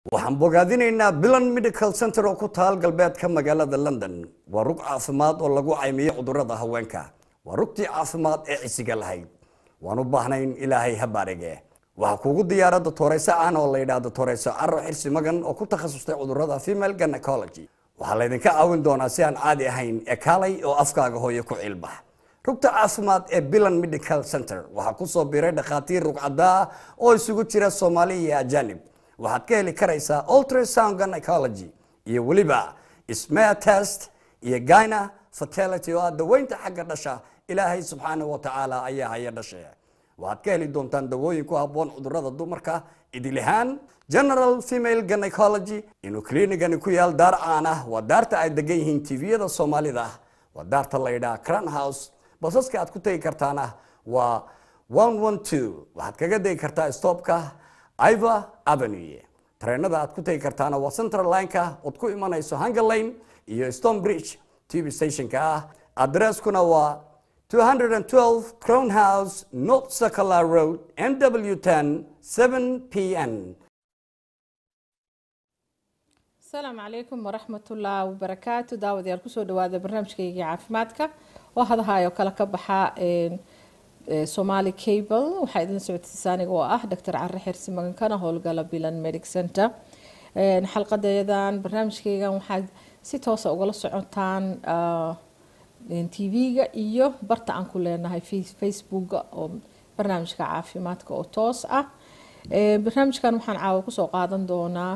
waxaan bogaadinaynaa bilan medical center oo ku taal galbeedka magaalada london waa rug caafimaad oo lagu caymiyo cudurada haweenka waa rugtii caafimaad ee cisiga lahayd waan u baahnayn ilaahay ha baarige waxaa kuugu diyaara dotoreyso aan oo la yidhaah dotoreyso caro xirsi magan oo ku takhasustay cudurada female gynecology waxaa laydinka caawin doonaa si aan caadi ahayn ee kaalay oo afkaaga hooyo ku ciilbax rugta caafimaad ee bilan medical center waxaa kusoo biiray dhakhaatiir rugcadaa oo isugu jira soomaali iyo ajanib waxaad ka heli karaysaa ultrasound gynecology iyo weliba smear test iyo gyna fertility oo ah daweynta xagga dhasha ilaahay subxaanahu wa tacaala ayaa haya dhashe waxaad ka heli doontaan dawooyin ku habboon cudurada dumarka idilihaan general female gynecology inuu kliinigani ku yaal daar caan ah waa daarta ay degan yihiin tviyada soomaalida waa daarta la yidhaha cran house basaska aad ku tegi kartaana waa waxaad kaga degi kartaa stopka iva avenue tareenada aad ku tegi kartaana waa central lineka ood ku imanayso hunger lane iyo stone bridge tv stationka ah adresskuna waa 212 crown house north circular road nw 10 7 pn asalaamu calaykum waraxmatullaahi wabarakaatu daawadayaal kusoo dhawaada barnaamijkaygii caafimaadka oo hadahaayoo kale ka baxa somaali cable waxaa idin socodsiisa aniga oo ah doctor care xirsi magankana howlgala bilan medic center xalqadeedan barnaamijkaygan waxaad si toosa ugala socotaan tv-ga iyo barta aan ku leenahay facebooka oo barnaamijka caafimaadka oo toos ah barnaamijkan waxaan caawa kusoo qaadan doonaa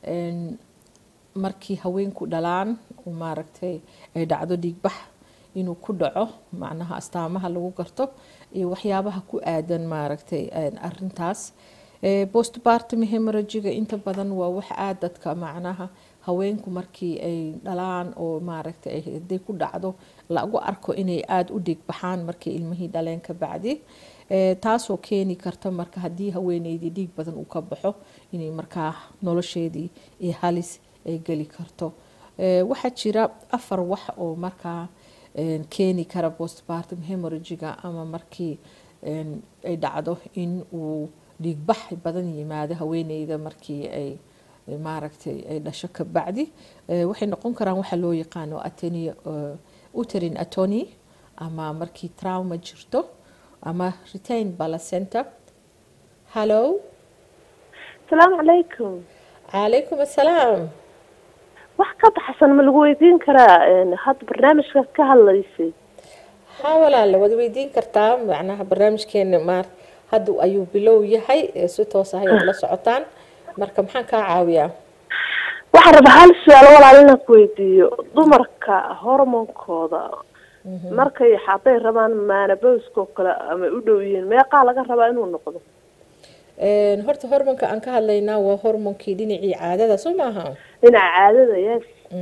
markii haweenku dhalaan oo maaragtay ay dhacdo dhiigbax inuu ku dhaco macnaha astaamaha lagu garto iyo waxyaabaha ku aadan maaragtay arintaas postpartum hemorrhagiga inta badan waa wax aada dadka macnaha haweenku markii ay dhalaan oo maaragtay haday ku dhacdo lagu arko inay aada u dhiigbaxaan markii ilmihii dhaleen ka bacdi taasoo keeni karta marka haddii haweeneydii dhiig badan uu ka baxo inay markaa nolosheedii iyo halis ay geli karto waxaa jira afar wax oo markaa keeni kara postpartum hemorrhagiga ama markii ay dhacdo in uu dhiigbax badan yimaado haweeneyda markii ay maaragtay ay dhasho ka bacdi waxay noqon karaan waxa loo yaqaano atony uterin atony ama markii trauma jirto ama retain balacenter hallo asalaamu calaykum calaykum assalaam wax ka baxsan ma lagu weydiin karaa hadda barnaamijkaas ka hadlaysay ha walaale waad weydiin kartaa macnaha barnaamijkeena maar hadda ayuu bilow yahay si toos ah ayaad la socotaan marka maxaan kaa caawiyaa waxaan rabaa hal su-aalo walaal inaan ku weydiiyo dumarka hormoonkooda markay hadday rabaan maanabowska oo kale ama u dhow yihiin meeqaa laga rabaa inuu noqdo horta hormoonka aan ka hadlaynaa waa hormoonkii dhinacii caadada soo maaha dhinaca caadada yes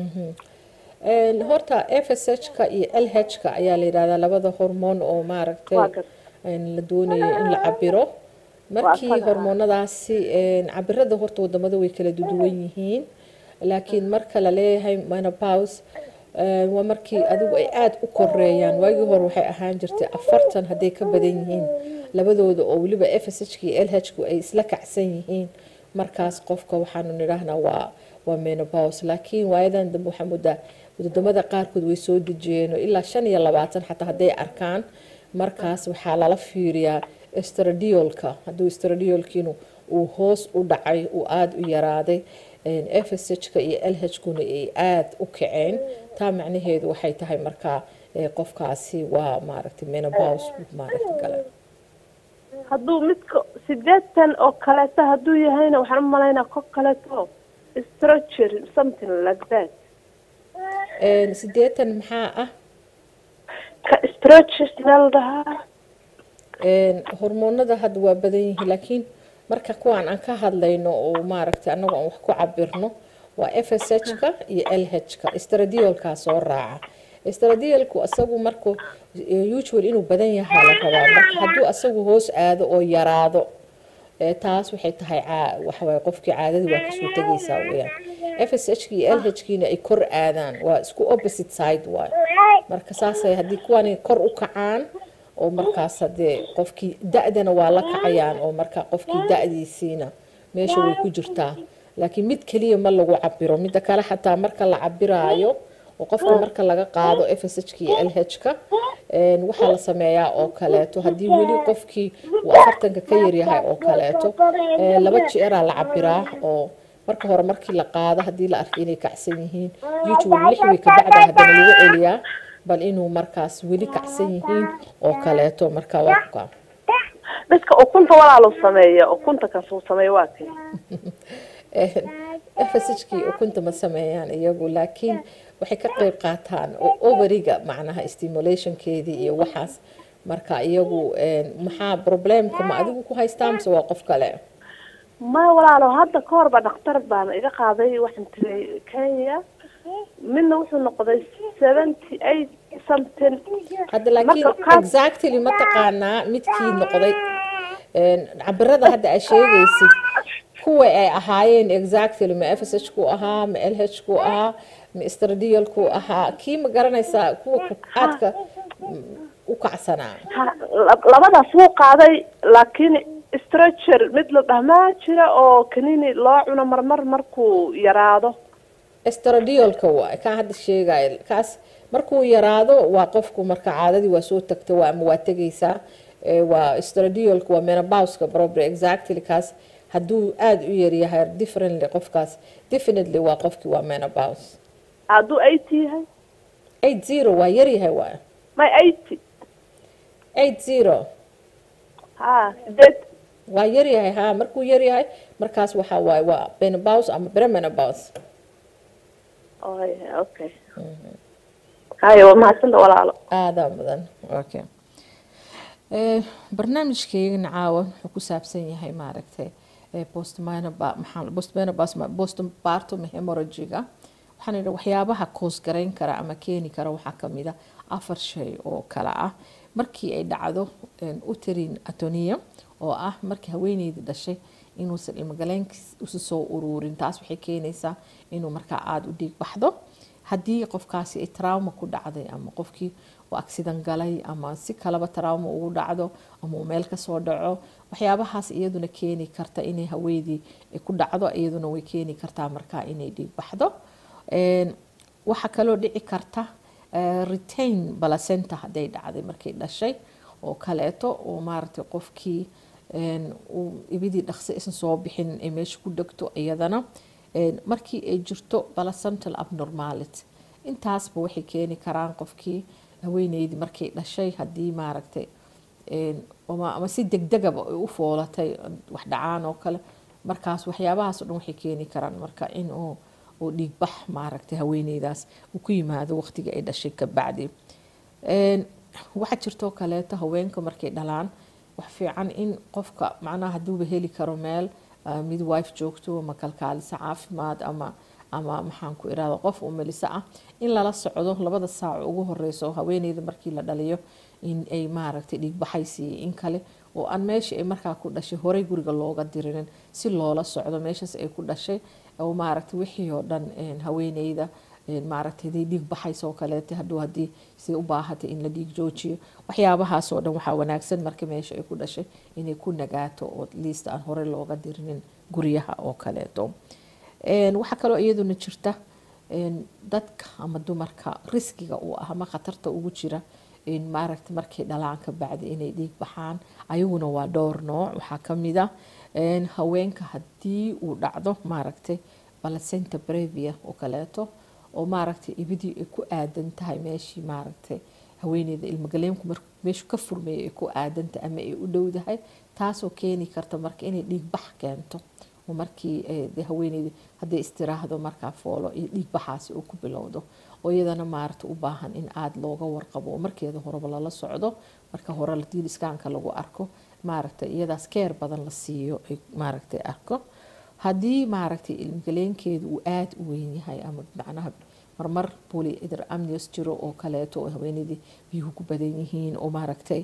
horta f s h ka iyo l h ka ayaa la yidhahdaa labada hormoon oo maaragtay la doonayo in la cabiro markii hormoonadaasi cabirada horta wadamada way kala duwan yihiin laakiin marka la leeyahay menopause waa markii adigu ay aada u koreeyaan waagii hore waxay ahaan jirtay afartan hadday ka badan yihiin labadooda oo weliba f s h k l h ku ay isla kacsan yihiin markaas qofka waxaanu nidhaahnaa waa waa menopause laakiin waayadan dambe waxaa muddaa wadamada qaarkood way soo dejiyeen oo ilaa shan iyo labaatan xataa hadday arkaan markaas waxaa lala fiiriyaa stradiolka hadduu stradiolkiinu uu hoos u dhacay uu aada u yaraaday f s h ka iyo l h kuna ay aada u kaceen taa macnaheedu waxay tahay markaa qofkaasi waa maaragtay menopause maaragta gale hadduu midka sideetan oo kaleeto hadduu yahayna waxaan u malaynaa ko kaleeto stroger something like that sideetan maxaa ah ka stroger meel dhahaa hormoonada hadda waa badan yihiin laakiin marka kuwaan aan ka hadlayno oo maaragtay annagu aan wax ku cabirno waa f s h ka iyo l h ka stradiolkaa soo raaca stradiolku isagu marku usual inuu badan yahaa la rabaa marka hadduu asagu hoos aado oo yaraado taas waxay tahay waxawaaye qofkii caadadii waa kasoo tegaysaa weyaan f s h iyo l h kiina ay kor aadaan waa isku opposite side waay marka saasay haddii kuwani kor u kacaan oo markaas hadee qofkii da-dana waa la kacayaan oo marka qofkii da-diisiina meesha way ku jirtaa laakiin mid keliya ma lagu cabiro midda kale xataa marka la cabiraayo oo qofka marka laga qaado fshka iyo lhka waxaa la sameeyaa oo kaleeto haddii weli qofkii uu afartanka ka yaryahay oo kaleeto laba jeeraa la cabiraa oo marka hore markii la qaado haddii la arko inay kacsan yihiin youtube lix way kabacda haddana lagu celiyaa bal inuu markaas weli kacsan yihiin oo kaleeto marka waa dadka ukunta walaalo sameeya ukunta kasuu sameeya waa kay fshkii ukunta ma sameeyaan iyagu laakiin waxay ka qeyb qaataan overiga macnaha stimulationkeedii iyo waxaas marka iyagu maxaa problemka ma adigu ku haystaa mise waa qof kale maya walaalo hadda ka horba dhakhtar baan iga qaaday waxaan tiray kenya midna wuxuu noqday seventy eight something hadda laakiin exactly ma taqaanaa midkii noqday cabirada hadda aa sheegaysid kuwa ay ahaayeen exactly ma fsh ku ahaa ma lh ku ahaa ma stradial ku ahaa kii ma garanaysaa kuwa aadka u kacsanaa labadaas wuu qaaday laakiin structure mid la dhahmaa jira oo kanini loo cuno marmar markuu yaraado stradiolka waay kaa hadda sheegay kaas markuu yaraado waa qofku marka caadadii waa soo tagta waa ama waa tegaysaa waa stradiolka waa menabouska proper exactly kaas hadduu aada u yaryahay differently qofkaas definitely waa qofkii waa menabous hadduu eighty yahay eight zero waa yaryahay waay may eighty eight zero ha sideed waa yaryahay ha markuu yaryahay markaas waxaa waaye waa menabous ama premenabous okay hayo waa mahadsanta walaalo aadaa mudan okay barnaamijkeygana caawa wuxuu ku saabsan yahay maaragtay postpartum hemorrhagiga waxaan idhi waxyaabaha koos garayn kara ama keeni kara waxaa kamid a afar shay oo kale ah markii ay dhacdo uterin atonia oo ah markii haweeneydii dhashay inuusan ilmagaleenkiis usi soo uruurin taas waxay keenaysaa inuu markaa aada u dhiig baxdo haddii qofkaasi ay trauma ku dhacday ama qofkii uu accident galay ama si kalaba trauma ugu dhacdo ama uu meel kasoo dhaco waxyaabahaas iyaduna keeni karta inay haweydii ku dhacdo iyaduna way keeni kartaa markaa inay dhiig baxdo waxaa kaloo dhici karta retain balacenta hadday dhacday markay dhashay oo kaleeto oo maaragtay qofkii ibidii dhaqsi isan soo bixin ay meesha ku dhegto iyadana markii ay jirto balacental abnormality intaasba waxay keeni karaan qofkii haweeneydii markay dhashay haddii maaragtay ama si degdegaba ay u foolatay wax dhacaan oo kale markaas waxyaabahaas o dhan waxay keeni karaan marka in uu uu dhiigbax maaragtay haweeneydaas uu ku yimaado waqtiga ay dhashay ka bacdi waxaa jirtoo kaleeto haweenka markay dhalaan wax fiican in qofka macnaha hadduuba heli karo meel midwife joogto ama kalkaalisa caafimaad ama ama maxaan ku irahda qof umeliso ah in lala socdo labada saac ugu horeyso haweeneyda markii la dhaliyo in ay maaragtay dhiigbaxaysiiyo in kale oo aan meesha ay markaa ku dhashay horey guriga looga dirinin si loola socdo meeshaas ay ku dhashay oo maaragtay wixii oo dhan haweeneyda maaragtay haday dhiig baxayso oo kaleeta hadhow haddii si u baahatay in la dhiig joojiyo waxyaabahaas oo dhan waxaa wanaagsan marka meesha ay ku dhashay inay ku nagaato oo liista aan horey looga dirinin guryaha oo kaleeto waxaa kaloo iyaduna jirta dadka ama dumarka riskiga uu ah ama khatarta ugu jira maaragta markay dhalaan ka bacdi inay dhiig baxaan ayaguna waa dhowr nooc waxaa kamid a haweenka haddii uu dhacdo maaragtay balacenta brevia oo kaleeto oo maaragtay ibidii ay ku aadan tahay meeshii maaragtay haweeneyda ilmagaleenku mar meeshu ka furmeeyay ay ku aadanta ama ay u dhowdahay taasoo keeni karta marka inay dhiig bax keento oo markii de haweeneyda hadday istiraahdo markaa foolo iyo dhiig baxaasi uu ku bilowdo oo iyadana maaragta u baahan in aada looga warqabo oo markeeda horeba lala socdo marka hore hadii iskaanka lagu arko maaragtay iyadaas keer badan la siiyo ay maaragtay arko haddii maaragtay ilmagaleenkeedu uu aada u weyn yahay ama macnaha marmar polyeder amnios jiro oo kaleeto oo haweeneydii biyuhu ku badan yihiin oo maaragtay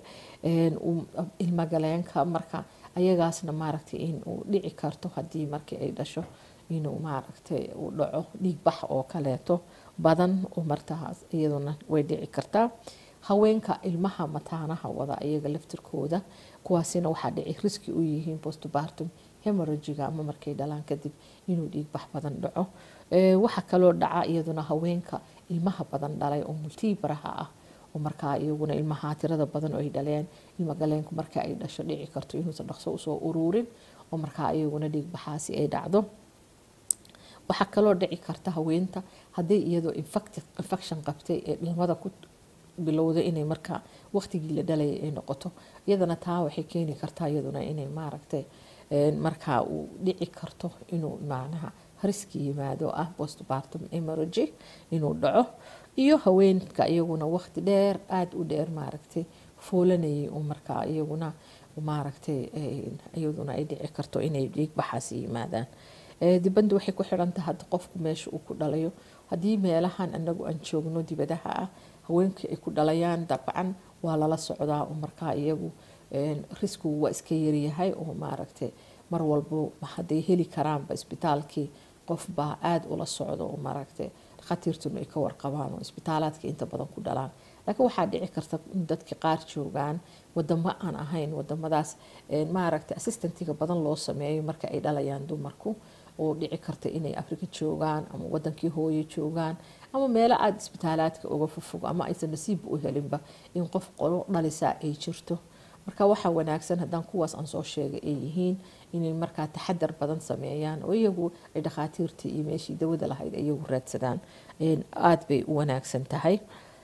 ilmagaleenka marka ayagaasna maaragtay in uu dhici karto haddii markii ay dhasho inuu maaragtay uu dhaco dhiigbax oo kaleeto badan oo martahaas iyaduna way dhici kartaa haweenka ilmaha mataanaha wada iyaga laftirkooda kuwaasina waxaa dhici riski u yihiin postpartum hemorrhagiga ama markay dhalaan kadib inuu dhiigbax badan dhaco waxaa kaloo dhaca iyaduna haweenka ilmaha badan dhalay oo multiibaraha ah oo markaa iyaguna ilmaha tirada badan oo ay dhaleen ilma galeenku marka ay dhasho dhici karto inuusan dhaqso usoo uruurin oo markaa iyaguna dhiigbaxaasi ay dhacdo waxaa kaloo dhici karta haweenta hadday iyadoo infection qabtay ee dhalmada ku bilowday inay markaa waqtigii la dhalaya ay noqoto iyadana taa waxay keeni kartaa iyaduna inay maaragtay markaa uu dhici karto inuu macnaha riski yimaado ah postpartum emergy inuu dhaco iyo haweenka iyaguna waqti dheer aada u dheer maaragtay foolanayay oo markaa iyaguna maaragtay iyaduna ay dhici karto inay dhiigbaxaasi yimaadaan dibadda waxay ku xiran tahay hadda qofku meesha uu ku dhalayo haddii meelahan anagu aan joogno dibadaha ah haweenkii ay ku dhalayaan dabcan waa lala socdaa oo markaa iyagu riskigu waa iska yaryahay oo maaragtay mar walbo hadday heli karaanba isbitaalkii qofbaa aada ula socdo oo maaragtay dhakhaatiirtuna ay ka warqabaan oo isbitaalaadka inta badan ku dhalaan laakiin waxaa dhici karta in dadka qaar joogaan wadamo aan ahayn wadamadaas maaragtay assistentiga badan loo sameeyo marka ay dhalayaan dumarku oo dhici karta inay afrika joogaan ama wadankii hooye joogaan ama meelo aada isbitaalaadka uga fofog ama aysan nasiibba u helinba in qof qolo dhalisaa ay jirto marka waxaa wanaagsan haddaan kuwaas aan soo sheegay ay yihiin inay markaa taxadar badan sameeyaan oo iyagu ay dhakhaatiirtii iyo meeshii dawada lahayd iyagu raadsadaan aada bay u wanaagsan tahay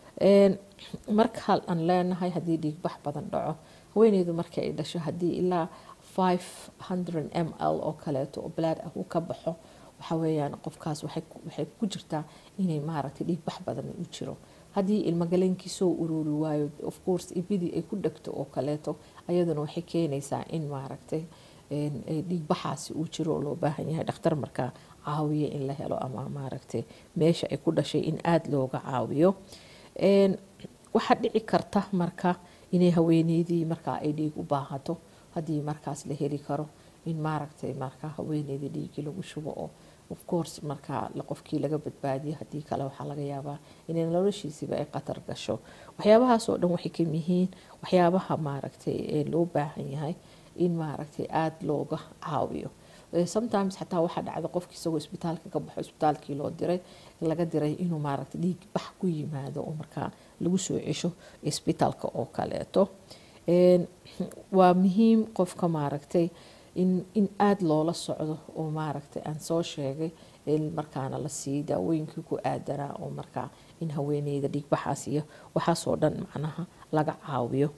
marka aan leenahay haddii dhiigbax badan dhaco haweeneydu markii ay dhasho haddii ilaa 500 m l oo kaleeto oo blood ah uu ka baxo waxa weeyaan qofkaas waxay ku jirtaa inay maaragtay dhiigbax badan u jiro haddii ilmagaleenkii soo ururi waayo of course ibidii ay ku dhegto oo kaleeto ayaduna waxay keenaysaa in maaragtay dhiigbaxaasi uu jiro oo loo baahan yahay dhakhtar markaa caawiyo in la helo ama maaragtay meesha ay ku dhashay in aada looga caawiyo waxaa dhici karta marka inay haweeneydii markaa ay dhiig u baahato haddii markaas la heli karo in maaragtay markaa haweeneydii dhiigii lagu shubo oo of course markaa qofkii laga badbaadiyo haddii kale waxaa laga yaabaa inay noloshiisiba ay qatar gasho waxyaabahaas oo dhan waxay kam yihiin waxyaabaha maaragtay loo baahan yahay in maaragtay aada looga caawiyo sometimes xataa waxaa dhacda qofki isagoo isbitaalka ka baxo isbitaalkii loo diray laga diray inuu maaragtay dhiig bax ku yimaado oo markaa lagu soo cesho isbitaalka oo kaleeto waa muhiim qofka maaragtay in in aada loola socdo oo maaragtay aan soo sheegay markaana la siiyo daawooyinkii ku aadanaa oo markaa in haweeneyda dhiigbaxaas iyo waxaasoo dhan macnaha laga caawiyo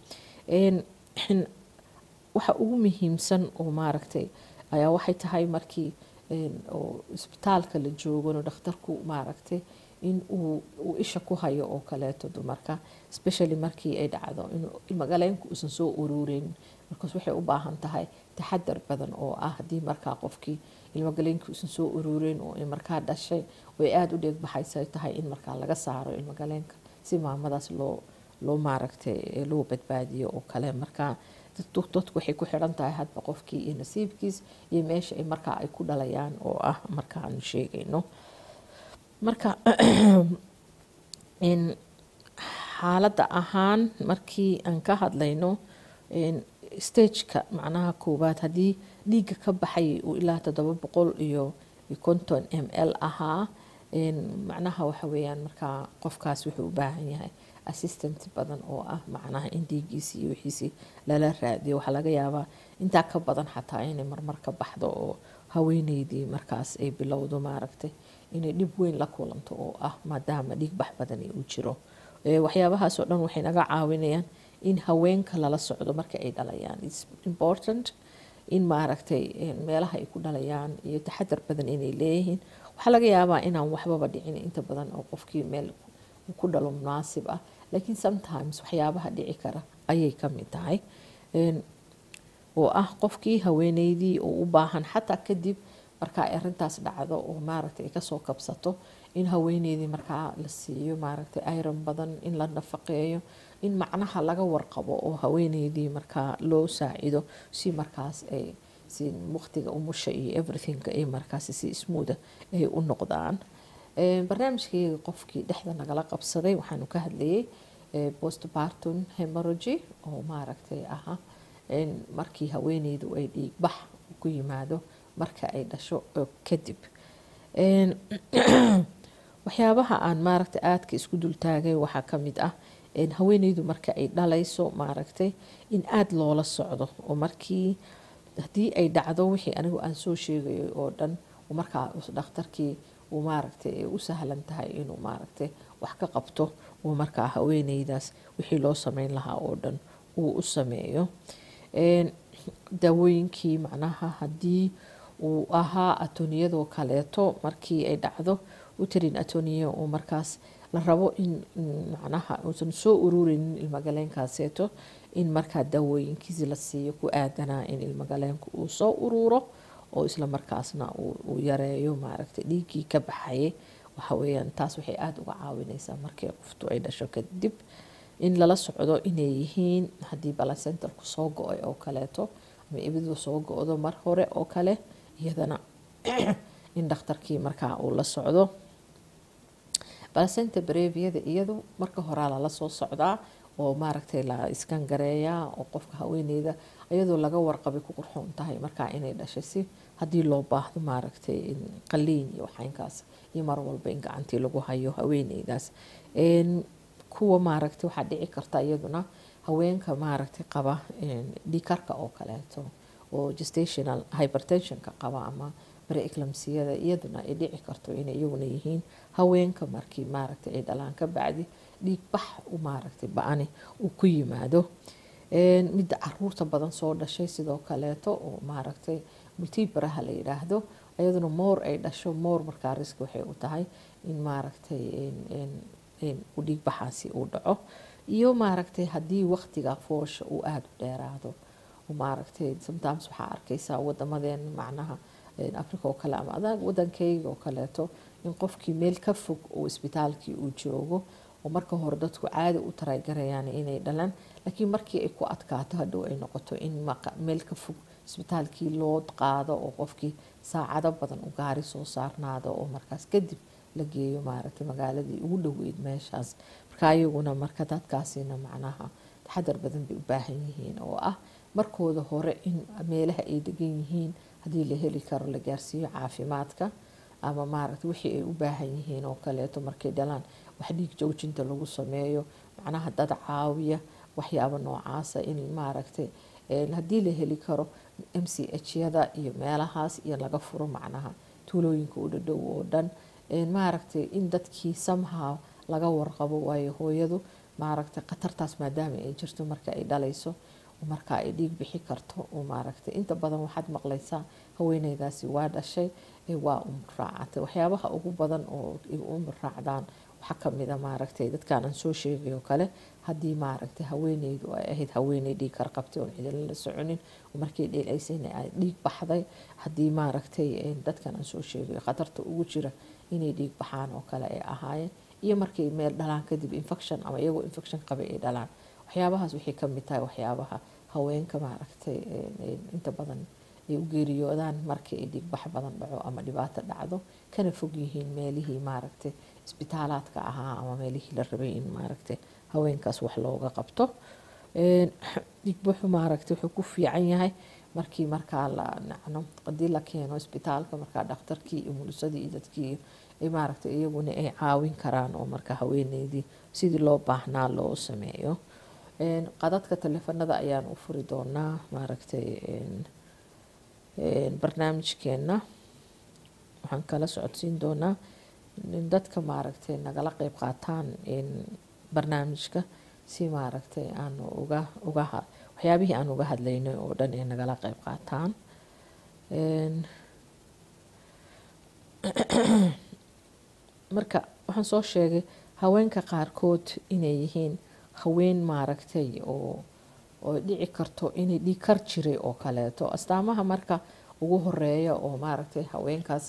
waxa ugu muhiimsan oo maaragtay ayaa waxay tahay markii oo isbitaalka la joogano dhakhtarku maaragtay in uu isha ku hayo oo kaleeto dumarka especially markii ay dhacdo inuu ilmagaleenku uusan soo uruureyn markaas waxay u baahan tahay taxadar badan oo ah haddii markaa qofkii ilmagaleenkii uusan soo uruureyn oo markaa dhashay way aada u dheegbaxaysa tahay in markaa laga saaro ilmagaleenka si maamadaas loo loo maaragtay loo badbaadiyo oo kale markaa dadku waxay ku xiran tahay hadba qofkii iyo nasiibkiis iyo meesha ay markaa ay ku dhalayaan oo ah marka aanu sheegayno marka xaaladda ahaan markii aan ka hadlayno stageka macnaha koowaad haddii dhiigga ka baxay uu ilaa toddoba boqol iyo konton m l ahaa macnaha waxa weeyaan markaa qofkaas wuxuu u baahan yahay assistant badan oo ah macnaha in dhiigiisi iyo wixiisii lala raadiyo waxaa laga yaabaa intaa ka badan xataa inay marmar ka baxdo oo haweeneydii markaas ay bilowdo maaragtay inay dhib weyn la kulanto oo ah maadaama dhiig bax badani uu jiro waxyaabahaasoo dhan waxay naga caawinayaan in haweenka lala socdo marka ay dhalayaan its important in maaragtay meelaha ay ku dhalayaan iyo taxadar badan inay leeyihiin waxaa laga yaabaa inaan waxbaba dhicin inta badan oo qofkii meel ku dhalo munaasib ah laakiin sometimes waxyaabaha dhici kara ayay ka mid tahay oo ah qofkii haweeneydii oo u baahan xataa kadib markaa arintaas dhacdo oo maaragtay ay kasoo kabsato in haweeneydii markaa la siiyo maaragtay iron badan in la nafaqeeyo in macnaha laga warqabo oo haweeneydii markaa loo saacido si markaas ay si waqtiga umusha iyo everything ay markaas si smootha ay u noqdaan barnaamijkayga qofkii dhexda nagala qabsaday waxaanu ka hadlayay postpartum hemorrhagy oo maaragtay aha markii haweeneydu ay dhiigbax ku yimaado marka ay dhasho kadib waxyaabaha aan maaragtay aadka isku dultaagay waxaa ka mid ah haweeneydu marka ay dhalayso maaragtay in aada loola socdo oo markii haddii ay dhacdo wixii anigu aan soo sheegayay oo dhan markaa dhakhtarkii uu maaragtay ay u sahlan tahay inuu maaragtay wax ka qabto uu markaa haweeneydaas wixii loo sameyn lahaa oo dhan uu u sameeyo daawooyinkii macnaha haddii uu ahaa atoniyadoo kaleeto markii ay dhacdo uterin atoniya uu markaas la rabo in macnaha uusan soo ururinin ilmagaleenkaaseeto in markaa daawooyinkiisi la siiyo ku aadanaa in ilmagaleenku uu soo ururo oo isla markaasna uu yareeyo maaragtay dhiiggii ka baxayay waxaweyaan taas waxay aada uga caawineysaa markii qoftu ay dhasho kadib in lala socdo inay yihiin haddii balacentalku soo go-ay oo kaleeto ama ibidu soo go-do mar hore oo kale iyadana in dhakhtarkii markaa uu la socdo balacenta breviyada iyadu marka horaa lala soo socdaa oo maaragtay la iskangareeyaa oo qofka haweeneyda iyadoo laga warqabay ku qurxoon tahay markaa inay dhashay si haddii loo baahdo maaragtay qaliin iyo waxaynkaas iyo mar walba in gacantii lagu hayo haweeneydaas kuwa maaragtay waxaa dhici karta iyaduna haweenka maaragtay qaba dhikarka oo kaleeto oo gestational hypertensionka qaba ama bareeclamsiyada iyaduna ay dhici karto inay iyaguna yihiin haweenka markii maaragtay ay dhalaan ka bacdi dhiig bax u maaragtay ba-ani uu ku yimaado midda caruurta badan soo dhashay sidoo kaleeto oo maaragtay multibaraha la yidhaahdo iyaduna moor ay dhasho moor markaa riski waxay u tahay in maaragtay u dhiig baxaasi uu dhaco iyo maaragtay haddii waqtiga foosha uu aada u dheeraado maaragtay sometimes waxaa arkaysaa wadamadeena macnaha africa oo kale ama adag wadankayga oo kaleeto in qofkii meel ka fog oo isbitaalkii uu joogo oo marka hore dadku caadi u taraygarayaan inay dhalaan laakiin markii ay ku adkaato hadhow ay noqoto in meel ka fog isbitaalkii loo qaado oo qofkii saacado badan u gaari soo saarnaado oo markaas kadib la geeyo maaragtay magaaladii ugu dhoweyd meeshaas marka ayaguna marka dadkaasina macnaha taxadar badan bay u baahan yihiin oo ah markooda hore in meelaha ay degan yihiin haddii la heli karo la gaarsiiyo caafimaadka ama maaragta wixii ay u baahan yihiin oo kaleeto markay dhalaan wax dhiig joojinta lagu sameeyo macnaha dad caawiya waxyaabo noocaasa in maaragtay haddii la heli karo m c h yada iyo meelahaas iyo laga furo macnaha tuulooyinka u dhadhow oo dhan maaragtay in dadkii somehow laga warqabo waayo hooyadu maaragtay khatartaas maadaama ay jirto marka ay dhalayso marka ay dhiig bixi karto maaragtay inta badan waxaad maqlaysaa haweeneydaasi waa dhashay waa umur raacatay waxyaabaha ugu badan oo umur raacdaan waxaa kamida maaragtay dadkaan aan soo sheegay oo kale haddii maaragtay haweeneydu ay ahayd haweeney dhiig karqabtay oon cidina la soconin markii dheelaysayna ay dhiig baxday haddii maaragtay dadkan aan soo sheegay khatarta ugu jira inay dhiig baxaan oo kale ay ahaayeen iyo markay meel dhalaan kadib infection ama iyagoo infection qabay ay dhalaan waxyaabahaas waxay kamid tahay waxyaabaha haweenka maaragtay inta badan ay u geeriyoodaan markii ay dhiigbax badan dhaco ama dhibaato dhacdo kana fog yihiin meelihii maaragtay isbitaalaadka ahaa ama meelihii la rabay in maaragtay haweenkaas wax looga qabto dhiigbaxu maaragtay wuxuu ku fiican yahay markii markaa la nacno hadii la keeno isbitaalka markaa dhakhtarkii iyo mulisadii iyo dadkii maaragtay iyaguna ay caawin karaan oo markaa haweeneydii sidii loo baahnaa loo sameeyo qadadka taleefanada ayaan u furi doonaa maaragtay barnaamijkeena waxaan kala socodsiin doonaa dadka maaragtay nagala qeyb qaataan barnaamijka si maaragtay aan uga uga waxyaabihii aan uga hadlaynay oo dhan ay nagala qeyb qaataan marka waxaan soo sheegay haweenka qaarkood inay yihiin haween maaragtay oo oo dhici karto inay dhiig kar jiray oo kaleeto astaamaha marka ugu horeeya oo maaragtay haweenkaas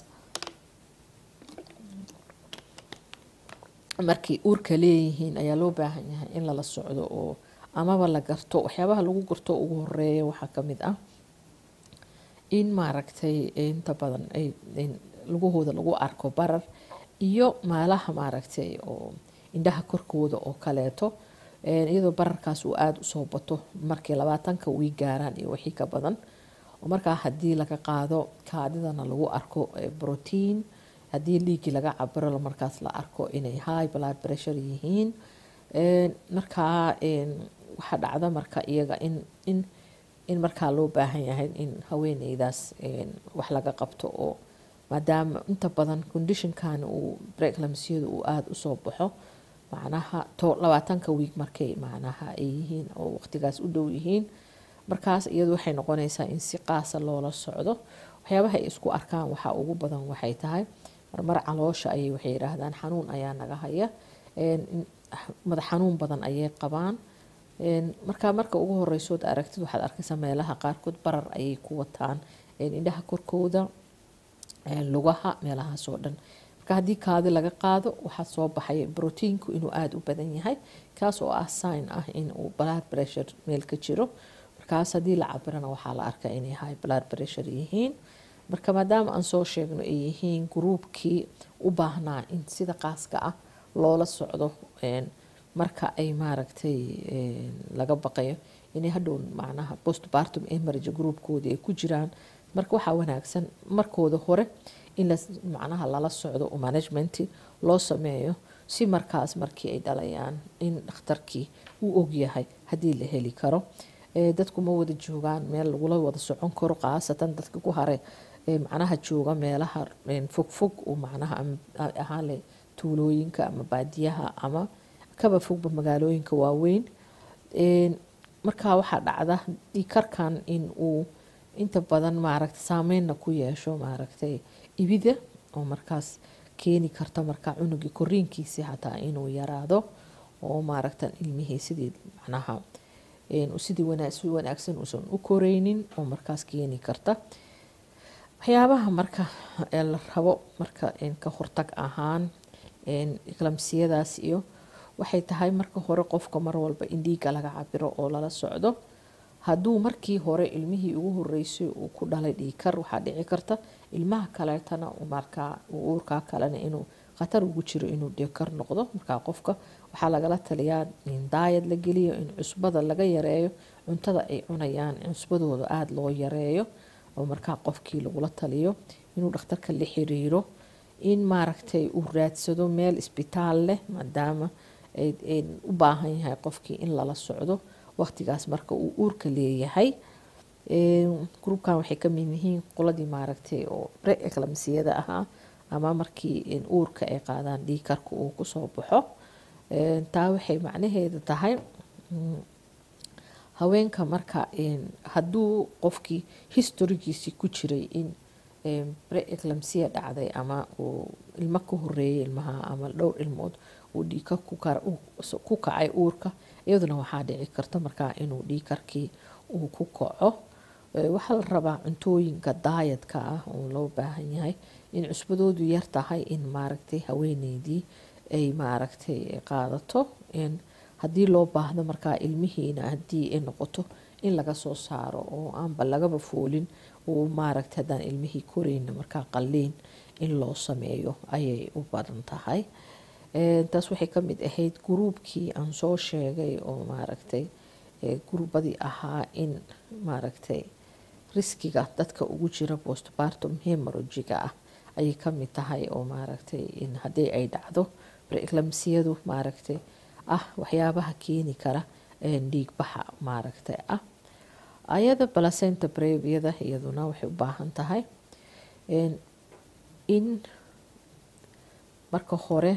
markay uurka leeyihiin ayaa loo baahan yahay in lala socdo oo amaba la garto waxyaabaha lagu garto ugu horeeya waxaa kamid ah in maaragtay inta badan ay lugahooda lagu arko barar iyo maalaha maaragtay oo indhaha korkooda oo kaleeto iyadoo bararkaas uu aada usoo bato markay labaatanka wii gaaraan iyo wixii ka badan oo markaa haddii laga qaado kaadidana lagu arko brotiin haddii dhiiggii laga cabiro markaas la arko inay high blood pressure yihiin markaa waxaa dhacda marka iyaga in in in markaa loo baahan yahay in haweeneydaas wax laga qabto oo maadaama inta badan conditionkan uu preeclampsiyadu uu aada usoo baxo macnaha to labaatanka wiig markay macnaha ay yihiin oo waqtigaas u dhow yihiin markaas iyadu waxay noqonaysaa in si qaasa loola socdo waxyaabaha ay isku arkaan waxaa ugu badan waxay tahay marmar caloosha ayay waxay yidhaahdaan xanuun ayaa naga haya madax xanuun badan ayay qabaan markaa marka ugu horeysood aragtid waxaad arkaysaa meelaha qaarkood barar ayay ku wataan indhaha korkooda lugaha meelahaas oo dhan marka haddii kaadi laga qaado waxaa soo baxaya brotiinku inuu aada u badan yahay kaas oo ah sign ah in uu blood pressure meel ka jiro markaas haddii la cabirana waxaa la arkaa inay high blood pressure yihiin marka maadaama aan soo sheegno ay yihiin gruubkii u baahnaa in sida qaaska ah loola socdo marka ay maaragtay laga baqayo inay hadhow macnaha postpartum emerge groupkooda ay ku jiraan marka waxaa wanaagsan markooda hore in la macnaha lala socdo oo management loo sameeyo si markaas markii ay dhalayaan in dhakhtarkii uu ogyahay haddii la heli karo dadku ma wada joogaan meel lagula wada socon karo khaasatan dadka ku hare macnaha jooga meelaha fogfog oo macnaha ahaale tuulooyinka ama baadiyaha ama kaba fogba magaalooyinka waaweyn markaa waxaa dhacda dhiikarkan in uu inta badan maaragta saameynna ku yeesho maaragtay ibida oo markaas keeni karta markaa cunugii koriinkiisii xataa inuu yaraado oo maaragta ilmihii sidii macnaha sidii si wanaagsan uusan u koreynin oo markaas keeni karta waxyaabaha marka la rabo marka ka hortag ahaan eklamsiyadaas iyo waxay tahay marka hore qofka mar walba in dhiigga laga cabiro oo lala socdo hadduu markii hore ilmihii ugu horeysay uu ku dhalay dhiikar waxaa dhici karta ilmaha kaleetana markaa uurkaa kalena inuu khatar ugu jiro inuu dhiikar noqdo markaa qofka waxaa lagala taliyaa in daayad la geliyo in cusbada laga yareeyo cuntada ay cunayaan cusbadooda aada loo yareeyo oo markaa qofkii lagula taliyo inuu dhakhtarka la xiriiro in maaragtay uu raadsado meel isbitaal leh maadaama u baahan yahay qofkii in lala socdo waqtigaas marka uu uurka leeyahay gruubkan waxay ka mid yihiin qoladii maaragtay oo pre-eclamsiyada ahaa ama markii uurka ay qaadaan dhiikarka uu kusoo baxo taa waxay macnaheeda tahay haweenka marka hadduu qofkii historigiisii ku jiray in pre-eclamsia dhacday ama uu ilmo ka horeeyay ilmaha ama dhowr ilmood uu dhiikar ku kacay uurka iyaduna waxaa dhici karta markaa inuu dhiikarkii uu ku kaco waxaa la rabaa cuntooyinka daayadka ah oo loo baahan yahay in cusbadoodu yar tahay in maaragtay haweeneydii ay maaragtay qaadato haddii loo baahdo markaa ilmihiina haddii ay noqoto in laga soo saaro oo aanba lagaba foolin uu maaragtay haddaan ilmihii koreyna markaa qalliin in loo sameeyo ayay u badan tahay taas waxay ka mid ahayd gruubkii aan soo sheegay oo maaragtay guruubadii ahaa in maaragtay riskiga dadka ugu jira postpartum hemorogiga ah ayay ka mid tahay oo maaragtay in haddii ay dhacdo preeclamsiyadu maaragtay ah waxyaabaha keeni kara dhiigbaxa maaragtay ah ayada placenta breviada iyaduna waxay u baahan tahay in marka hore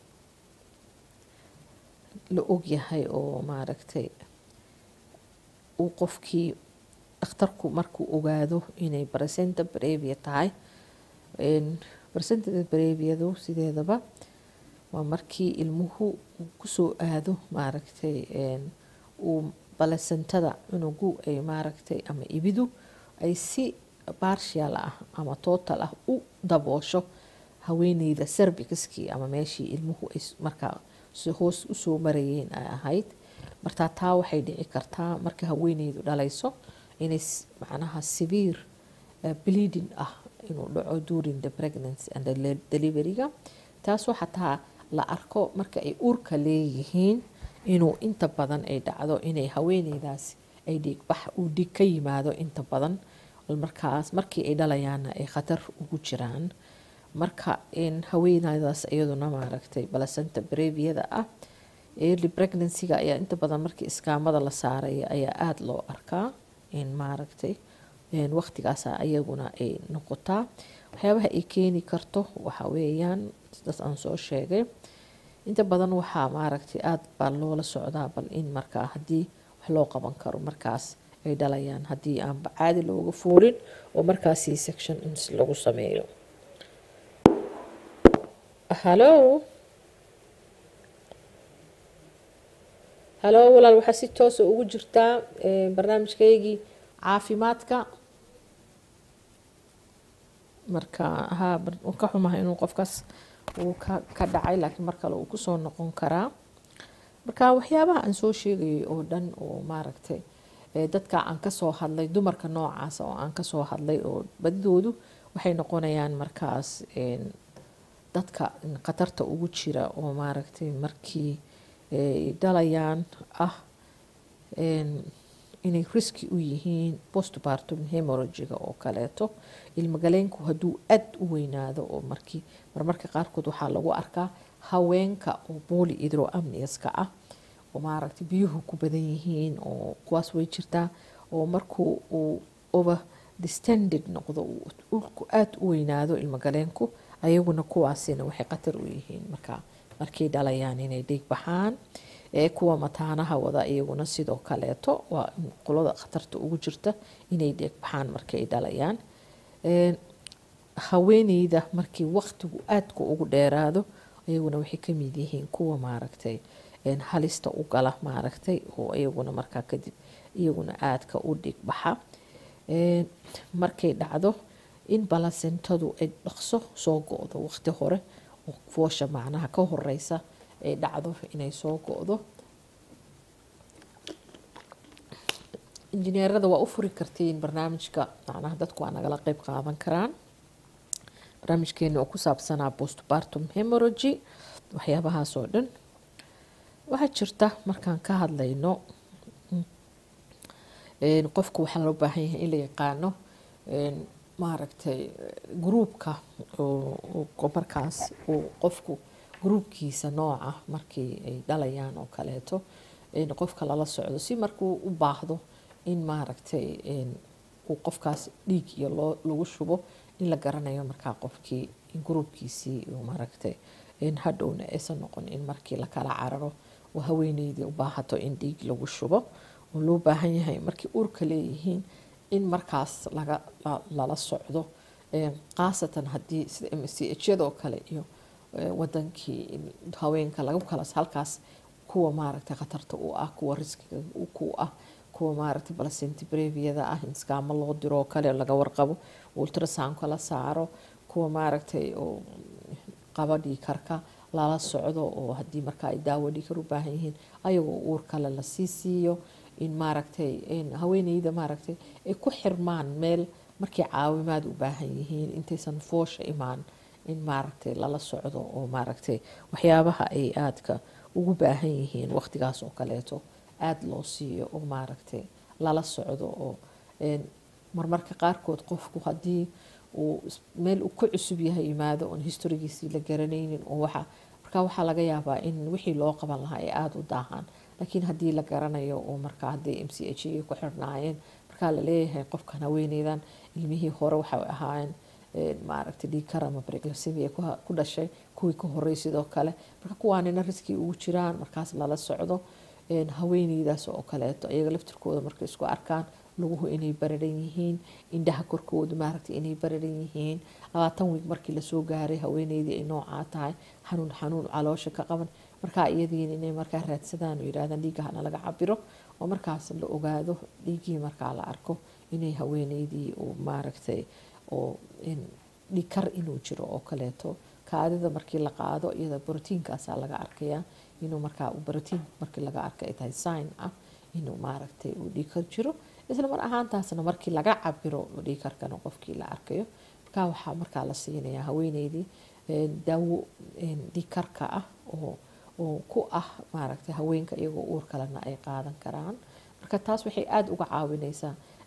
la ogyahay oo maaragtay uu qofkii dhakhtarku markuu ogaado inay placenta brevia tahay placenta breviadu sideedaba waa markii ilmuhu uu kusoo aado maaragtay uu balasentada cunugu ay maaragtay ama ibidu ay si barshial ah ama total ah u daboosho haweeneyda servicaskii ama meeshii ilmuhu ay markaa hoos usoo marayeen ay ahayd martaa taa waxay dhici kartaa marka haweeneydu dhalayso inay macnaha severe bleeding ah inuu dhaco during the pregnancy and the deliveryga taasoo xataa la arko marka ay uurka leeyihiin inuu inta badan ay dhacdo inay haweeneydaas ay dhiigbax uu dhiig ka yimaado inta badan markaas markii ay dhalayaanna ay khatar ugu jiraan marka haweeneydaas iyaduna maaragtay balasanta breviyada ah early pregnancyga ayaa inta badan markii iskaamada la saaraya ayaa aada loo arkaa in maaragtay waqtigaasa ayaguna ay noqotaa waxyaabaha ay keeni karto waxa weeyaan sidaas aan soo sheegay inta badan waxaa maaragtay aada baa loola socdaa bal in markaa haddii wax loo qaban karo markaas ay dhalayaan haddii aanba caadi looga foolin oo markaas c section ins lagu sameeyo hallo hallo walaal waxaa si toosa ugu jirtaa barnaamijkaygii caafimaadka marka ha ka xumaha inuu qofkaas uu ka dhacay laakiin mar kale uu kusoo noqon karaa marka waxyaabaha aan soo sheegayay oo dhan oo maaragtay dadka aan kasoo hadlay dumarka noocaasa oo aan kasoo hadlay oo badidoodu waxay noqonayaan markaas dadka khatarta ugu jira oo maaragtay markii dhalayaan ah inay riski u yihiin postpartum hemorogiga oo kaleeto ilmagaleenku hadduu aad u weynaado oo markii marmarka qaarkood waxaa lagu arkaa haweenka oo booli idroamniaska ah oo maaragtay biyuhu ku badan yihiin oo kuwaas way jirtaa oo markuu uu over distended noqdo ulku aada u weynaado ilmagaleenku ayaguna kuwaasina waxay khatar u yihiin marka markay dhalayaan inay dhiig baxaan ee kuwa mataanaha wada iyaguna sidoo kaleeto waa qolada khatarta ugu jirta inay dhiig baxaan markay dhalayaan haweeneyda markii waqtigu aadka ugu dheeraado iyaguna waxay kamid yihiin kuwa maaragtay halista u gala maaragtay oo iyaguna markaa kadib iyaguna aadka u dhiig baxa markay dhacdo in balasentadu ay dhaqso soo go-do waqti hore oo foosha macnaha ka horeysa ay dhacdo inay soo go-do injineerada waa u furi kartiin barnaamijka macnaha dadku waa nagala qeyb qaadan karaan barnaamijkeena oo ku saabsanaa postpartum hemorogy waxyaabahaas oo dhan waxaa jirta markaan ka hadlayno qofku waxaa loo baahan yahay in la yaqaano maaragtay gruubka markaas uu qofku gruubkiisa nooca markii ay dhalayaan oo kaleeto qofka lala socdo si markuu u baahdo in maaragtay uu qofkaas dhiig iyo loo lagu shubo in la garanayo markaa qofkii gruubkiisii maaragtay hadhowna aysan noqon in markii lakala cararo oo haweeneydii u baahato in dhiig lagu shubo oo loo baahan yahay markii uurka leeyihiin in markaas laga lala socdo khaasatan haddii sida m c h yadoo kale iyo wadankii haweenka lagu kala halkaas kuwa maaragtay khatarta u ah kuwa riskiga ku ah kuwa maaragtay balasenti breviyada ah in iskaamo loo diro oo kale laga warqabo ultrasoundka la saaro kuwa maaragtay oo qaba dhiikarka lala socdo oo haddii marka ay daawo dhiikar u baahan yihiin ayagoo uur kale lasii siiyo in maaragtay haweeneyda maaragtay ay ku xirmaan meel markay caawimaad u baahan yihiin intaysan foosha imaan in maaragtay lala socdo oo maaragtay waxyaabaha ay aadka ugu baahan yihiin waqtigaas oo kaleeto aada loo siiyo oo maaragtay lala socdo oo marmarka qaarkood qofku haddii uu meel uu ku cusub yahay yimaado oon historigiisii la garanaynin oo waxa marka waxaa laga yaabaa in wixii loo qaban lahaa ay aada u daahaan laakiin haddii la garanayo oo markaa hadday m c h ay ku xirnaayeen markaa la leeyahay qofkan haweeneydan ilmihii hore waxay ahaayeen maaragtay dhiikar ama briglasimi ku dhashay kuwii ka horey sidoo kale marka kuwaanina riskii ugu jiraan markaas lala socdo haweeneydaas oo kaleeto iyaga laftirkooda markay isku arkaan luguhu inay bararan yihiin indhaha korkooda maaragtay inay bararan yihiin labaatan wiig markii lasoo gaaray haweeneydii ay noocaa tahay xanuun xanuun caloosha ka qaban markaa iyadiina inay markaa raadsadaan oo yidhahdaan dhiiggahana laga cabiro oo markaas la ogaado dhiiggii markaa la arko inay haweeneydii oo maaragtay oo dhikar inuu jiro oo kaleeto kaadida markii la qaado iyada brotiinkaasaa laga arkayaa inuu markaa brotiin markii laga arka ay tahay sign ah inuu maaragtay uu dhikar jiro isla mar ahaantaasna markii laga cabiro dhiikarkana qofkii la arkayo markaa waxaa markaa la siinayaa haweeneydii daawo dhiikarka ah oo oo ku ah maaragtay haweenka iyagoo uur kalena ay qaadan karaan marka taas waxay aada uga caawineysaa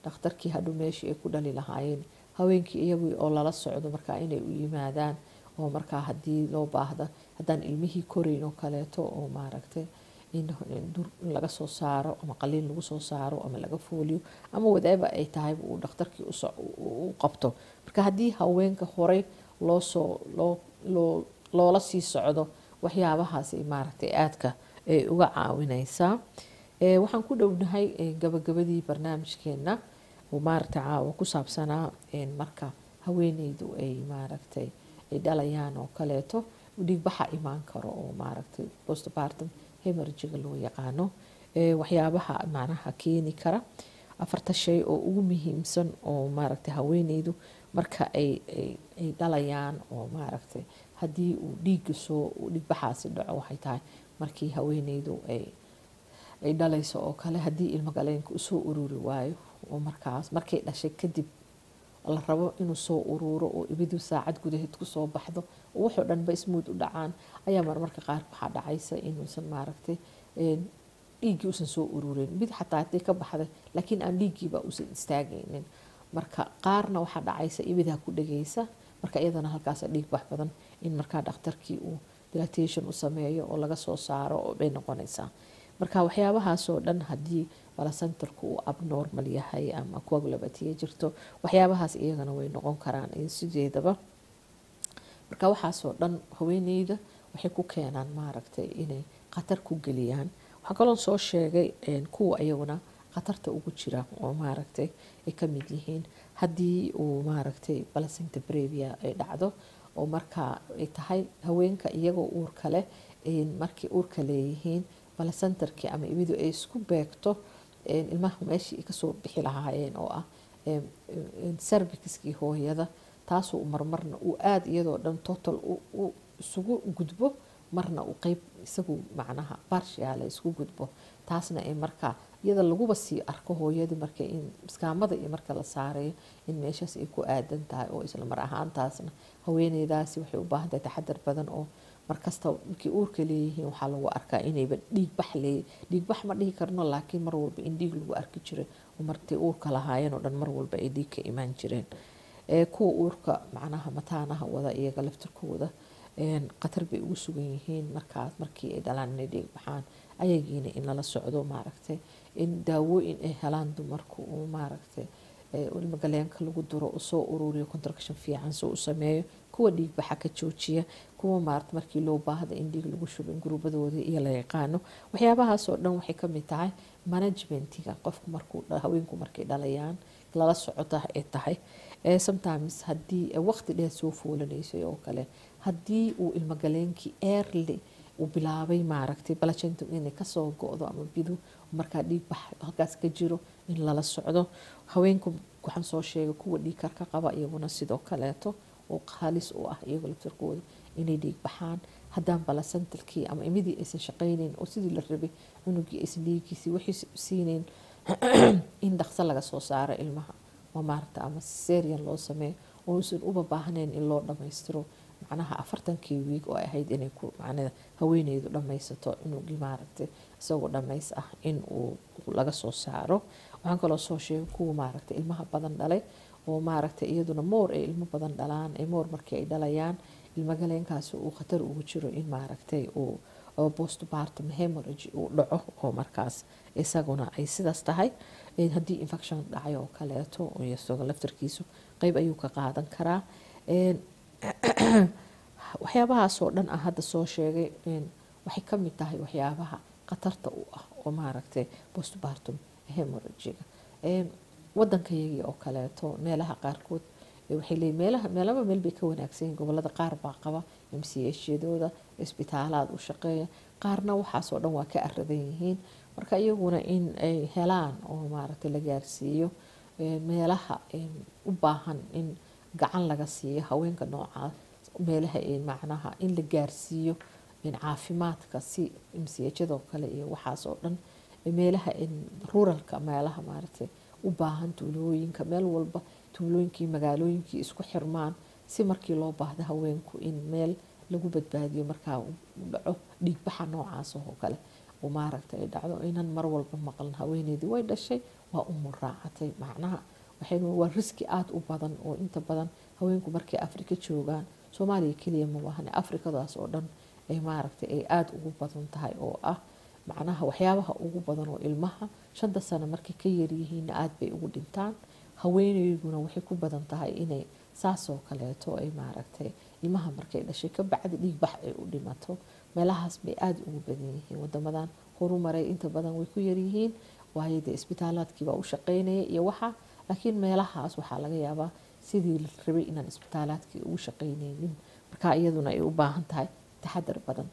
dhakhtarkii hadhow meeshii ay ku dhali lahaayeen haweenkii iyagu oo lala socdo markaa inay u yimaadaan oo markaa haddii loo baahda haddaan ilmihii korayn oo kaleeto oo maaragtay in dur in laga soo saaro ama qaliin lagu soo saaro ama laga fooliyo ama whatever ay tahay uu dhakhtarkii u qabto marka haddii haweenka horey loo soo loo loo loola sii socdo waxyaabahaasi maaragtay aadka ay uga caawinaysaa waxaan ku dhownahay gabagabadii barnaamijkeena oo maaragtay caawa ku saabsanaa marka haweeneydu ay maaragtay ay dhalayaan oo kaleeto dhiigbaxa imaan karo oo maaragtay postpartum hemerjiga loo yaqaano waxyaabaha macnaha keeni kara afarta shay oo ugu muhiimsan oo maaragtay haweeneydu marka ay ay dhalayaan oo maaragtay haddii uu dhiigga soo dhiigbaxaasi dhaco waxay tahay markii haweeneydu ay ay dhalayso oo kale haddii ilmo galeenka usoo ururi waayo oo markaas markay dhashay kadib la rabo inuu soo uruuro oo ibidu saacad gudaheed kusoo baxdo oo waxoo dhanba ismuud u dhacaan ayaa marmarka qaar waxaa dhacaysa inuusan maaragtay dhiiggii usan soo uruurin mid xataa haddii ka baxday laakiin aan dhiiggiiba usan istaagaynin marka qaarna waxaa dhacaysa ibidaa ku dhegaysa marka iyadana halkaas dhiig bax badan in markaa dhakhtarkii uu dilatation u sameeyo oo laga soo saaro oo bay noqonaysaa marka waxyaabahaasoo dhan haddii balacenterku uu abnormal yahay ama coagulopathiya jirto waxyaabahaas iyagana way noqon karaan sideedaba marka waxaasoo dhan haweeneyda waxay ku keenaan maaragtay inay khatar ku geliyaan waxaa kaloo soo sheegay kuwa iyaguna khatarta ugu jira oo maaragtay ay ka mid yihiin haddii uu maaragtay balacenta brevia ay dhacdo oo markaa ay tahay haweenka iyagoo uurka leh markay uurka leeyihiin balacenterkii ama ibidu ay isku beegto ilmaha meeshii kasoo bixi lahaayeen oo ah servicskii hooyada taasoo marmarna uu aada iyadoo dhan total isugu gudbo marna uu qeyb isagu macnaha barshiaala isku gudbo taasna ay markaa iyada laguba sii arko hooyadii marka in iskaamada iyo marka la saarayo in meeshaas ay ku aadan tahay oo isla mar ahaantaasna haweeneydaasi waxay u baahan tahay taxadar badan oo markasta markii uurka leeyihiin waxaa lagu arkaa inayba dhiigbax leey dhiigbax ma dhihi karno laakiin mar walba in dhiig lagu arki jiray oo martay uurka lahaayeen oo dhan mar walba ay dhiig ka imaan jireen kuwa uurka macnaha mataanaha wada iyaga laftirkooda khatar bay ugu sugan yihiin markaas markii ay dhalaan inay dhiig baxaan ayagiina in lala socdo maaragtay in daawooyin ay helaan dumarku uu maaragtay ilmagaleenka lagu duro usoo ururiyo contraction fiican soo u sameeyo kuwa dhiig baxa ka joojiya kuwa maarata markii loo baahda in dhiig lagu shubo in guruubadooda iyo la yaqaano waxyaabahaasoo dhan waxay kamid tahay management-iga qofku markuu haweenku markay dhalayaan lala socota ay tahay sometimes haddii waqti dheer soo foolanaysay oo kale haddii uu ilmagaleenkii early uu bilaabay maaragtay balacenta inay kasoo go-do ama bidu markaa dhiig bax halkaas ka jiro in lala socdo haweenku waxaan soo sheegay kuwa dhiig karka qaba iyaguna sidoo kaleeto oo halis u ah iyago laftirkooda inay dhiig baxaan haddaan balacentalkii ama imidii aysan shaqayneyn oo sidii la rabay cunugii aysan dhiigiisii wixii siineyn in dhaqso laga soo saaro ilmaha ma maaragta ama serian loo sameeyo oo uusan uba baahnayn in loo dhammaystiro macnaha afartankii wiig oo ay ahayd inay ku macnada haweeneydu dhammaysato cunugii maaragtay isagoo dhammays ah in uu laga soo saaro waxaan kaloo soo sheegay kuwa maaragtay ilmaha badan dhalay oo maaragtay iyaduna moor ay ilmo badan dhalaan ay moor markii ay dhalayaan ilmagaleenkaasi uu khatar ugu jiro in maaragtay uu postpartum hemorrhage uu dhaco oo markaas isaguna ay sidaas tahay haddii infection dhacay oo kaleeto isagoo laftarkiisu qeyb ayuu ka qaadan karaa waxyaabahaasoo dhan ah hadda soo sheegay waxay ka mid tahay waxyaabaha khatarta u ah oo maaragtay postpartum hemorrhagiga wadankayagii oo kaleeto meelaha qaarkood waxay leeyihin meelaha meelaba meel bay ka wanaagsan yihin gobolada qaar baa qaba mchadooda isbitaalaad u shaqeeya qaarna waxaasoo dhan waa ka aradan yihiin marka iyaguna in ay helaan oo maaragtay la gaarsiiyo meelaha u baahan in gacan laga siiyo haweenka noocaas meelaha macnaha in la gaarsiiyo caafimaadka si mchadoo kale iyo waxaasoo dhan meelaha ruralka meelaha maaragtay u baahan tuulooyinka meel walba tuulooyinkii magaalooyinkii isku xirmaan si markii loo baahdo haweenku in meel lagu badbaadiyo markaa u dhaco dhiigbaxa noocaas oo kale oo maaragtay ay dhacdo inan mar walba maqlan haweeneydii way dhashay waa umu raacatay macnaha waxaynu waa riski aada u badan oo inta badan haweenku markay afrika joogaan soomaaliya keliya ma wahane afrikadaas oo dhan ay maaragtay ay aada ugu badan tahay oo ah macnaha waxyaabaha ugu badan oo ilmaha shanta sano markay ka yaryihiinna aada bay ugu dhintaan haweeneyduna waxay ku badan tahay inay saasoo kaleeto ay maaragtay ilmaha markay dhashay ka bacdi dhiigbax ay u dhimato meelahaas bay aada ugu badan yihiin wadamadan horumaray inta badan way ku yaryihiin waayo dee isbitaalaadkiibaa u shaqeynaya iyo waxa laakiin meelahaas waxaa laga yaabaa sidii la rabay inaan isbitaalaadkii ugu shaqeyneynin marka iyaduna ay u baahan tahay taxadar badan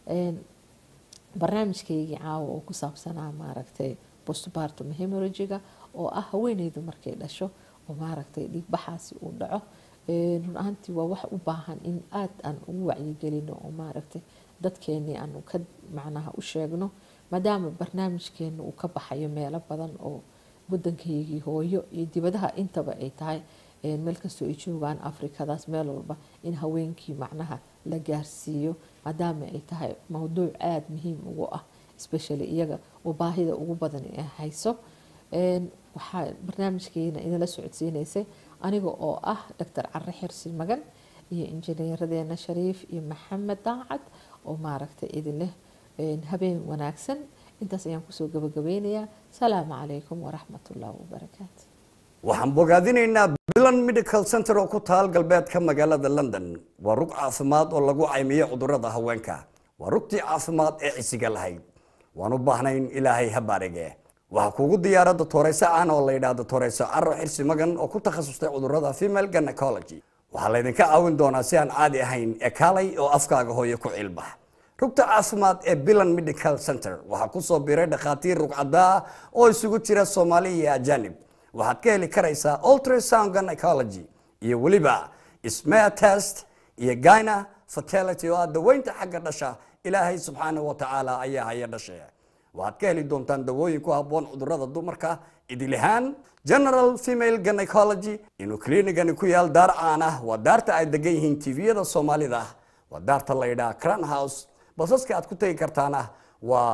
barnaamijkaygii caawa oo ku saabsanaa maaragtay postpartum hemorrhagiga oo ah haweeneydu markay dhasho oo maaragtay dhiigbaxaasi uu dhaco run ahaantii waa wax u baahan in aada aan ugu wacyigelino oo maaragtay dadkeenii aanu ka macnaha u sheegno maadaama barnaamijkeena uu ka baxayo meelo badan oo wadankaygii hooyo iyo dibadaha intaba ay tahay meel kastoo ay joogaan afrikadaas meel walba in haweenkii macnaha la gaarsiiyo maadaama ay tahay mowduuc aada muhiim ugu ah especially iyaga oo baahida ugu badan ay hayso waxaa barnaamijkeena idinla socodsiinaysay aniga oo ah doctor care xirsi magan iyo injineeradeena shariif iyo maxamed daacad oo maaragtay idinleh habeen wanaagsan intaas ayaan kusoo gabagabeynayaa salaamu calaykum waraxmatullaahi wabarakaatu waxaan bogaadinaynaa bilan medical center oo ku taal galbeedka magaalada london waa rug caafimaad oo lagu caymiyo cudurada haweenka waa rugtii caafimaad ee cisiga lahayd waan u baahnayn ilaahay ha baarige waxaa kuugu diyaara dotoreyso aan oo la yidhaahdo toreyso caro xirsi magan oo ku takhasustay cudurada female gynecology waxaa laydinka caawin doonaa si aan caadi ahayn ee kaalay oo afkaaga hooyo ku cilbax rugta caafimaad ee bilan medical center waxaa kusoo biray dhakhaatiir rugcadaa oo isugu jira soomaali iyo ajanib waxaad ka heli karaysaa ultrasound gynecology iyo weliba smear test iyo gyna fertility oo ah daweynta xagga dhasha ilaahay subxaanahu wa tacaala ayaa haya dhashe waxaad ka heli doontaan dawooyin ku habboon cudurada dumarka idilihaan general female gynecology inuu kliinigani ku yaal daar caan ah waa daarta ay degan yihiin tviyada soomaalida waa daarta la yidhaha cran house basaska aad ku tegi kartaana waa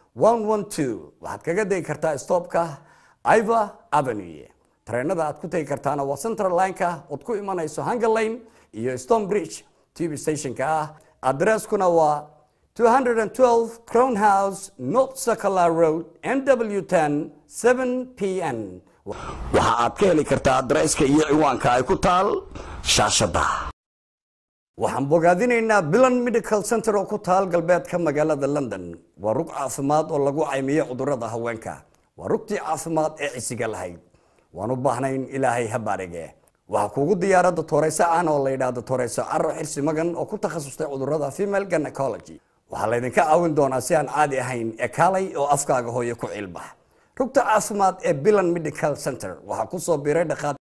waxaad kaga degi kartaa stopka iva avenue tareenada aad ku tegi kartaana waa central lineka ood ku imanayso hunger lane iyo stone bridge tv stationka ah adresskuna waa 212 crown house north circular road nw 10 7 pn waxa aad ka heli kartaa adresska iyo ciwaanka ay ku taal shaashada waxaan bogaadinaynaa bilan medical center oo ku taal galbeedka magaalada london waa rug caafimaad oo lagu caymiyo cudurada haweenka waa rugtii caafimaad ee cisiga lahayd waan u baahnayn ilaahay ha baarige waxaa kuugu diyaara dotoreyso aan oo la yidhaahdo toreyso caro xirsi magan oo ku takhasustay cudurada female gynecology waxaa laydinka caawin doonaa si aan caadi ahayn ee kaalay oo afkaaga hooyo ku cilbax rugta caafimaad ee bilan medical center waxaa kusoo biray dhakhaatiir